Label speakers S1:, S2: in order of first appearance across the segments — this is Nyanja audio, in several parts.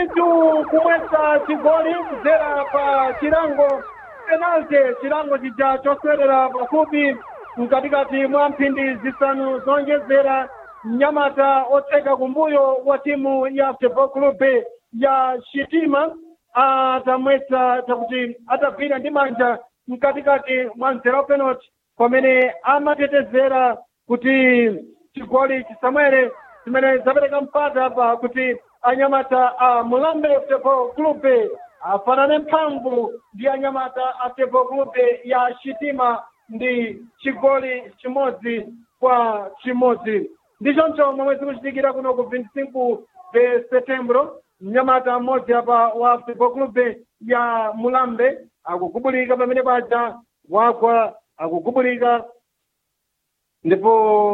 S1: ndithu kumwesa chigoli kudzera pa chilango penalty chilango chija choswerera pafupi mkatikati mwa mphindi zisanu zonjezera mnyamata otseka kumbuyo wa timu ya football club ya shitima atamwetsa takuti atagwira ndi manja mkatikati mwa mzera wa penalty pamene amatetezera kuti chigoli chisamwere zimene zapereka mpata pa kuti anyamata a mulambe football club afanane mphamvu ndi anyamata a football club ya shitima ndi chigoli chimodzi kwa chimodzi ndichoncho momwe zikuchitikira kuno ku 25 de setembro mnyamata mmodzi apa wa football club ya mulambe akugubulika pamene paja wagwa akugubulika ndipo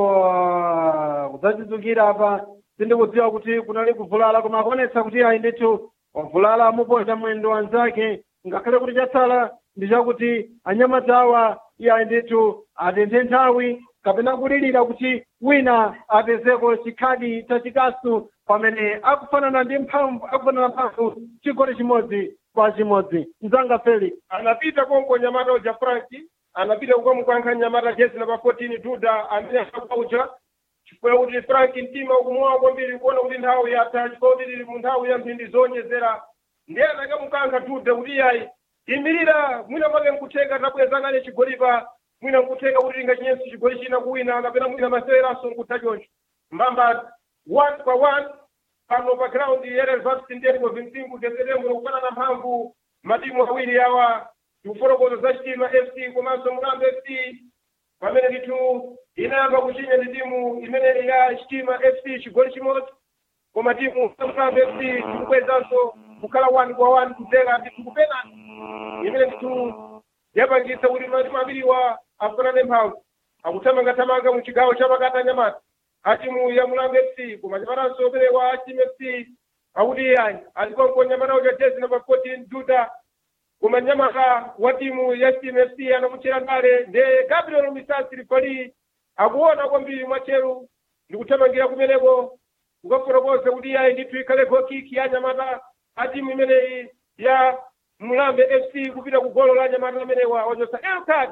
S1: uh, kudzachizukira apa sindikudziwa kuti kunali kuvulala koma akuonetsa kuti ayi ndithu wavulala muponda mwendo wanzake ngakhale kuti chatsala ndi chakuti anyamata awa iye ndithu atenthe nthawi kapena kulirira kuti wina apezeko chikhadi chachikasu pamene akufanana ndi mphamvu akufanana mphamvu chigoli chimodzi kwa chimodzi mzanga felix
S2: anapita konko nyamata uja franki anapita kukamukankha nyamata jezi namba 14 duda amene akauja chifukwa kuti franki mtima ukumuwawa kwambiri kuona kuti nthawi yatha chifukwa kuti tili mu nthawi ya mphindi zonyezera ndiye anakamukankha duda kuti iyayi imirira mwina mwake nkutheka tabwezangane chigolipa mwina nkutheka kuti tingachinyenso chigoli china kuwina kapena mwina maseweranso nkutha choncho mbamba one kwa one pano pa ground ya Reserve ndiyeti kwa 25 de setembro kufanana mphamvu matimu awiri awa tikufotokoza za chitima fc komanso mulambe fc pamene ndithu inayamba kuchinya ndi timu imene ya chitima fc chigoli chimodzi koma timu mulambe fc tikubwezanso kukhala one kwa one kudzera ndithu kupenani imene ndithu yapangitsa kuti matimu awiriwa afanane mphamvu akuthamangathamanga mu chigawo cha pakati anyamata atimu ya mulambe fc koma nyamananso operewa achimu fc akuti iyayi alikonko nyamata uja jezi namba 14 duda koma nyamata wa timu ya timu fc anamuchera ndale nde gabriel misasi rifali akuona kwambiri mwacheru ndikuthamangira kumeneko kukafotokoza kuti iyayi ndithu ikhale gokiki ya nyamata a timu imeneyi ya mulambe fc kupita ku golo la nyamata amenewa wachosa elcard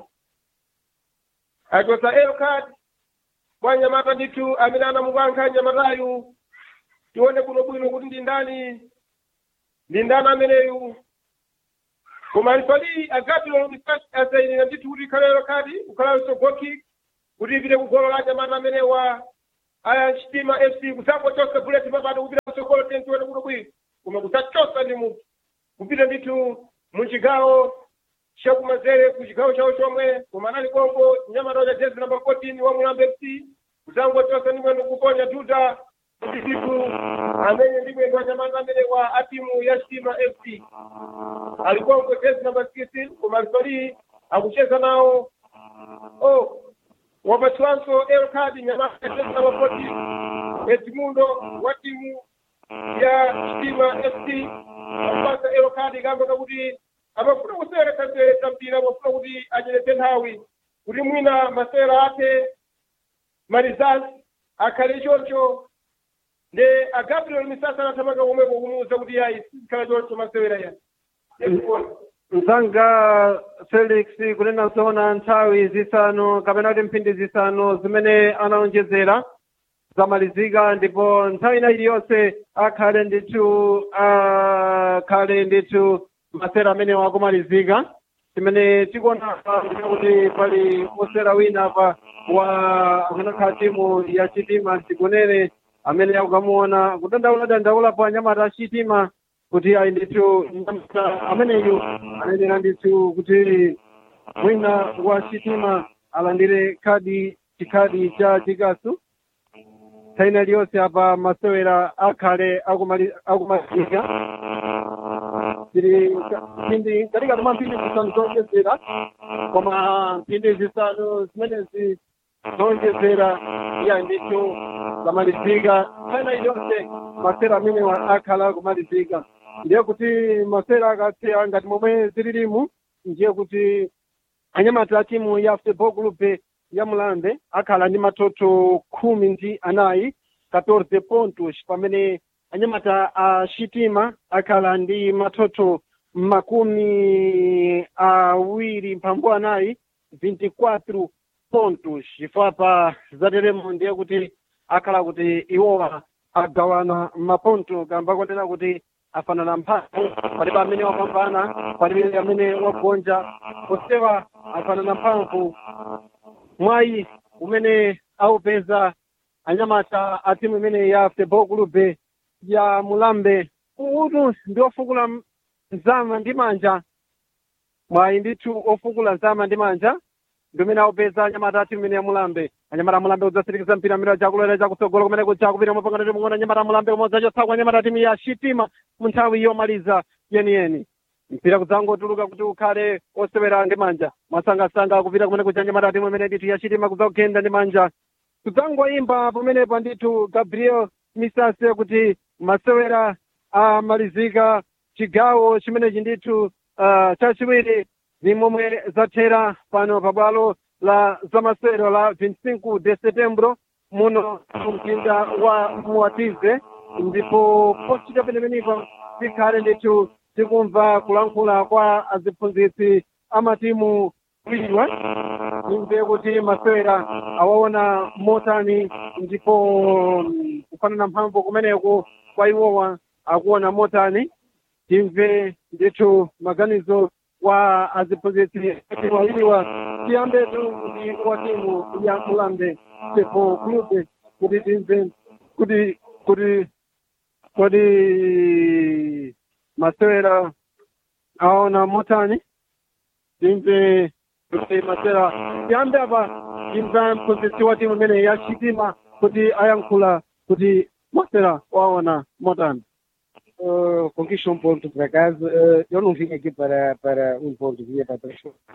S2: achosa elcard kwa nyamata ndithu amene anamukankha nyamatayu tione kuno bwino kuti ndi ndani ndi ndani ameneyu koma alifali agatilo misasi asainira ndithu kuti ikhalelo kati kukhalanso goki kuti ipite ku golo la nyamata amenewa aya chitima fc kusangochosa buleti papati kupita kusogolo tentione kuno bwino koma kusachosa ndi munthu kupita ndithu mu chigawo chakumazere ku chigawo chawo chomwe koma anali kongo nyamata uja jezi namba 14 wa mulambe fc kusangochosa ndi mwendo kuponya tuta kuti ndithu amene ndi mwendo wa nyamata amene wa atimu ya chitima fc alikongo jezi namba 16 koma alifali akucheza nawo oh wapatiwanso elkadi nyamata jezi namba 14 edmundo wa timu ya chitima fc akupasa elkadi kamba kuti amafuna kusewera mpira amafuna kuti anyeretse nthawi kuti mwina masewera ake marizasi akhale choncho nde agabriel misasa anathamanga komweko kumuwuza kuti yayi sizikhala choncho masewera ya
S1: mzanga felix kunena zoona nthawi zisanu kapena kuti mphindi zisanu zimene anaonjezera zamalizika ndipo nthawi ina iliyonse akhale ndithu akhale ndithu masera amene akumalizika timene tikuona kuti pali osera wina apa wa akanakhala timu ya chitima tikunene amene akukamuona kudandaula dandaula pa anyamata a chitima kuti ayi ndithu nyamata ameneyu anenera ndithu kuti mwina wa chitima alandire khadi chikhadi cha chikasu nthawi ina iliyonse apa masewera akhale akumalizika tiri mphindi katika tuma mphindi zisanu zonjezera koma mphindi zisanu zimenezi zonjezera iya ndithu zamalizika nthawi iliyonse masera amene akhala kumalizika ndiye kuti masera akasiya ngati momwe zililimu ndiye kuti anyamata a timu ya football group ya mulambe akhala ndi matoto khumi ndi anayi 14 pontos pamene anyamata a shitima akhala ndi mathotho makumi awiri mphambu anayi 24 pontos chifukwa pa zateremo ndiye kuti akhala kuti iwowa agawana maponto kamba kotera kuti afanana mphamvu palibe amene wapambana palibe amene wagonja posewa afanana mphamvu mwayi umene aupeza anyamata a timu imene ya futebol clube ya mulambe utu ndi ofukula mzama ndi manja mwayi ndithu ofukula mzama ndi manja ndimene aupeza anyamata a timu imene ya mulambe anyamata a mulambe udzasirikiza mpira mira chakulera chakutsogolo kumene kuja kupita mapangano timung'ono anyamata a mulambe umodzi achotsaku anyamata a timu ya shitima mu nthawi yomaliza yeniyeni mpira kudzangotuluka kuti ukhale osewera ndi manja mwasangasanga kupita kumene kuja anyamata a timu imene ndithu ya shitima kudzakugenda ndi manja kudzangoyimba pamenepa ndithu gabriel misase kuti masewera amalizika chigawo chimenechi ndithu uh, chachiwiri zimomwe zathera pano pabwalo la zamasewero la 25 de setembro muno mumzinda wa muwatize ndipo pochita penepenepa zikhale ndithu tikumva kulankhula kwa aziphunzitsi amatimu kuliwa imve kuti masewera awaona motani ndipo mm, kufanana mphamvu kumeneko kwa iwowa akuona motani timve ndithu maganizo wa aziphunzitsi wawiriwa tiyambetu kuti wa timu ya mulambe tepo clube kuti timve kuti kuti kodi masewera aona motani timve kuti masewera tiyambe apa timve mphunzitsi wa timu imene ya shitima kuti ayankhula kuti masewera waona motani
S3: Uh, conquista um ponto por acaso. Uh, eu não vim aqui para, para um ponto, vinha para três pontos.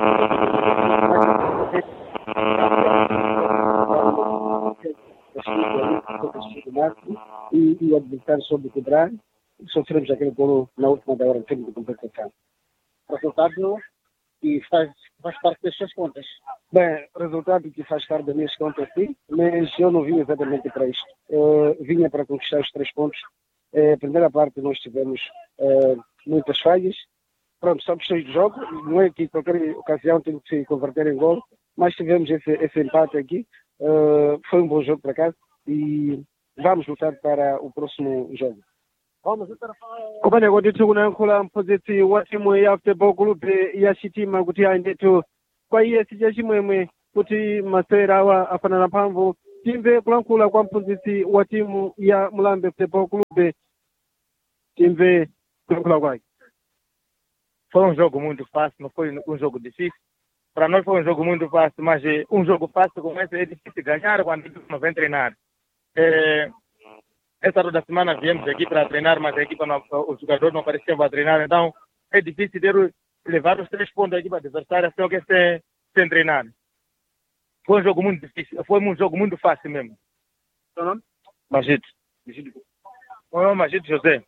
S3: E, e o adversário soube cobrar. Sofremos aquele golo na última da hora de tempo de competição. Resultado que faz, faz parte das suas contas. Bem, resultado que faz parte das minhas contas, sim, mas eu não vim exatamente para isto. Uh, vinha para conquistar os três pontos eh, a primeira parte nós tivemos eh, muitas falhas. Pronto, só questões de jogo, não é que qualquer ocasião tem que se converter em gol, mas tivemos esse, esse empate aqui. Eh, foi um bom jogo para cá e vamos lutar para o próximo jogo.
S1: kumeneko ndithu kunayankhula mphunzitsi wa timu ya futebol clube ya shitima kuti ayi ndithu kwa iye sicha chimwemwe kuti masewera awa afanana mphamvu timve kulankhula kwa mphunzitsi wa timu ya mulambe futebol clube timve kulankhula kwake
S4: foi um jogo muito fácil, não foi um jogo difícil. Para nós foi um jogo muito fácil, mas eh, um jogo fácil como esse é difícil ganhar quando a equipe não vem treinar. Eh, essa toda semana viemos aqui para treinar, mas a equipa não, os jogadores não apareciam para treinar, então é difícil ter, o- levar os três pontos da equipa adversária só que sem, sem treinar. Foi um jogo muito difícil, foi um jogo muito fácil mesmo.
S1: Seu nome?
S4: Magito. Meu nome é Magito José.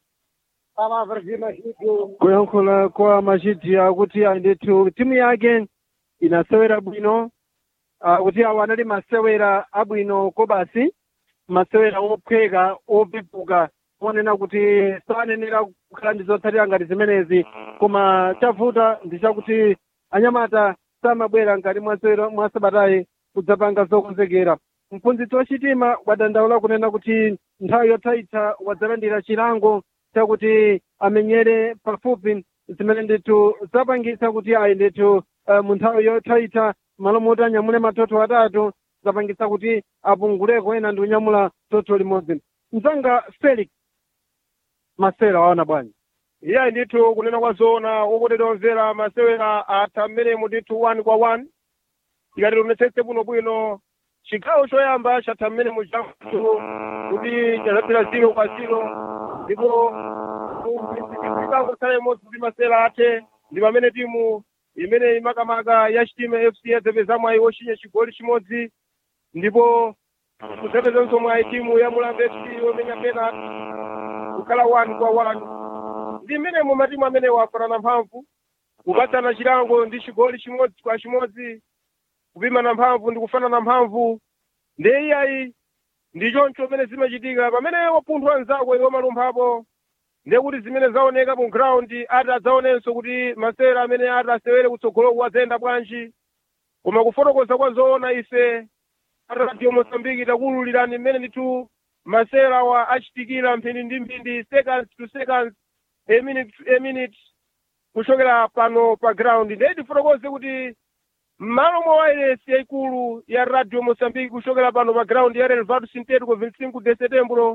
S1: kuyankhula kwa machiti akuti ayi ndithu timu yake inasewera bwino akuti awo anali masewera abwino kobasi masewera ophweka opipuka onena kuti sanenera kukhala ndi zotsatira ngati zimenezi koma chavuta ndi chakuti anyamata samabwera ngati mwasewera mwa sabatayi kudzapanga zokonzekera mphunzitsi wachitima wadandaula kunena kuti nthawi yothaitha wadzalandira chilango chakuti amenyere pafupi zimene ndithu zapangitsa kuti ayi ndithu uh, mu nthawi yothaitha malo moti anyamule matoto atatu zapangitsa kuti apunguleko ena ndi kunyamula toto limodzi mzanga felix masera waona bwanji
S2: iye ndithu kunena kwa zoona wokondedwa omvera masewera atha mmenemu ndithu 1 kwa 1 tikati tionetsetse bwinobwino chigawo choyamba chatha mmenemu chakutu kuti chazapita ziro kwa ziro ndipo chigawo tsala imodzi kuti masewera athe ndi pamene timu imene imakamaka ya chitima fc yazepeza mwayi wochinya chigoli chimodzi ndipo kuzapezanso mwayi timu ya mulambe fc yomenya penalty kukhala 1 kwa 1 ndi mmenemo matimu amene wafanana mphamvu kupatsana chilango ndi chigoli chimodzi kwa chimodzi kupimana mphamvu ndi kufanana mphamvu ndiye iyayi ndi choncho pamene zimachitika pamene wapunthwa anzako iwo malumphapo ndiye kuti zimene zaoneka mu ground ati adzaonenso kuti masera amene ati asewere kutsogoloku adzayenda bwanji koma kufotokoza kwa zoona ife radio mosambiki takuwululirani mmene ndithu masera wa achitikira mphindi ndi mphindi seconds to seconds a minute to a minute kuchokera pano pa ground ndiye tifotokoze kuti m'malo mwa wairesi yayikulu ya radio mosambiki kuchokera pano pa ground ya relvado sintético 25 de setembro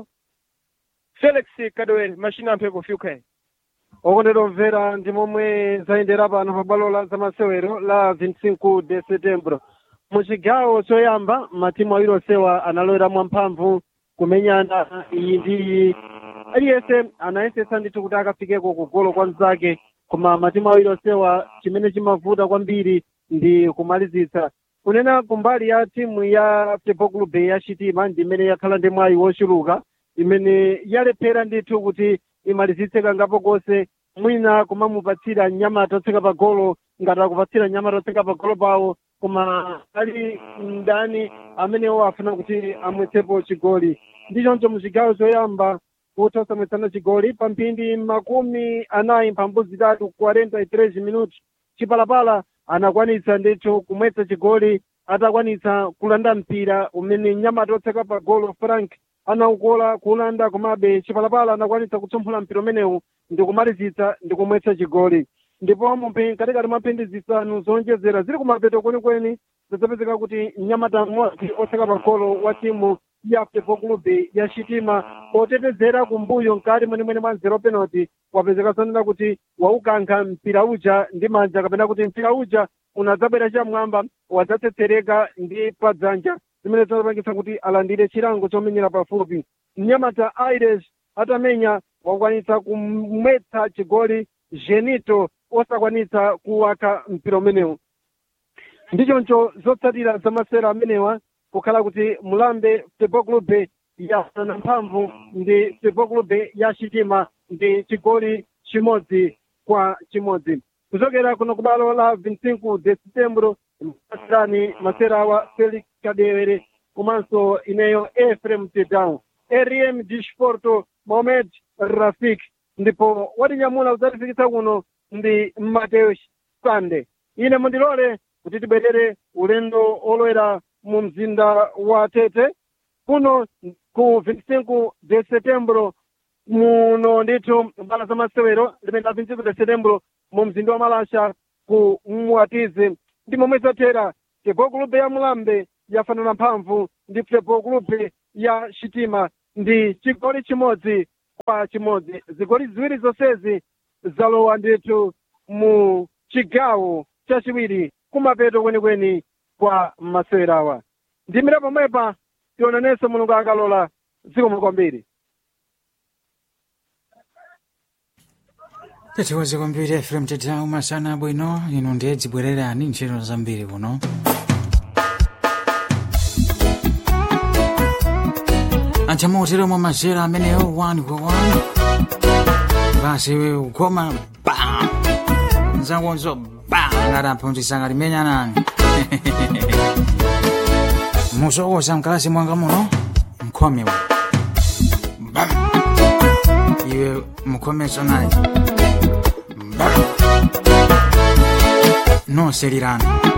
S2: felix kadowere machina amphepo fiukae
S1: okondedwa omvera ndi momwe zayendera pano pa bwalo la zamasewero la 25 de setembro mu chigawo choyamba matimu awiri onsewa analowera mwamphamvu kumenyana iyi ndi iyi aliyense anayesetsa ndithu kuti akafikeko kugolo kwa mzake koma matimu awiri onsewa chimene chimavuta kwambiri ndi kumalizitsa kunena kumbali ya timu ya football club ya chitima ndi imene yakhala ndi mwayi wochuluka imene yalephera ndithu kuti imalizitse kangapo konse mwina kumamupatsira nyamata otseka pa golo ngati akupatsira nyamata otseka pa golo pawo koma ali ndani amenewo afuna kuti amwetsepo chigoli ndi choncho muchigawo choyamba kuti osamwetsana chigoli pa mphindi makumi anayi mphambu zitatu 43 minuti chipalapala anakwanitsa ndithu kumwetsa chigoli atakwanitsa kulanda mpira umene nyamata otseka pa golo frank anaukola kulanda komabe chipalapala anakwanitsa kutsomphola mpira umenewu ndi kumalizitsa ndi kumwetsa chigoli ndipo mumpe katikati mwa mphindi zisanu zonjezera zili kumapeto kwenikweni zidzapezeka kuti mnyamata mmodzi otseka pa golo wa timu ya football club ya chitima otetezera kumbuyo mkati mwenemwene mwa zero penalty wapezeka zonena kuti waukankha mpira uja ndi manja kapena kuti mpira uja unadzabwera chamwamba wadzatsetsereka ndi padzanja zimene zinapangitsa kuti alandire chilango chomenyera pafupi mnyamata aires atamenya wakwanitsa kumwetsa chigoli genito osakwanitsa kuwaka mpira umenewu ndichoncho zotsatira zamasera amenewa kukhala kuti mulambe football club yafanana mphamvu ndi football club ya chitima ndi chigoli chimodzi kwa chimodzi kuchokera kuno kubalo la 25 de setembro masirani masera wa felix kadewere komanso ineyo efrem tedown rm disporto mohamed rafik ndipo watinyamula kudzatifikitsa kuno ndi mateus sande ine mundilole kuti tibwerere ulendo olowera mu mzinda wa tete kuno ku 25 de setembro muno ndithu mbala za masewero limene la 25 de setembro mu mzinda wa malasha ku mwatizi ndi momwe zathera football club ya mulambe yafanana mphamvu ndi football club ya chitima ndi chigoli chimodzi kwa chimodzi zigoli ziwiri zonsezi zalowa ndithu mu chigawo chachiwiri kumapeto kwenikweni kwa masewerawa ndimira pomwepa tionanenso mulungu akalola zikomo kwambiri
S5: tatiwaze kwambiri efrem tedau masana abwino inu ndiye dzibwererani ntchito zambiri kuno achamuutire mwa mazera ameneyo 1 kwa 1 basi ukoma bam nzakonzo bam ngati aphunzitsanga limenya nani musokoza mkalasi mwanga muno mkhomewa bam iwe mkhomeso naye bam noselirana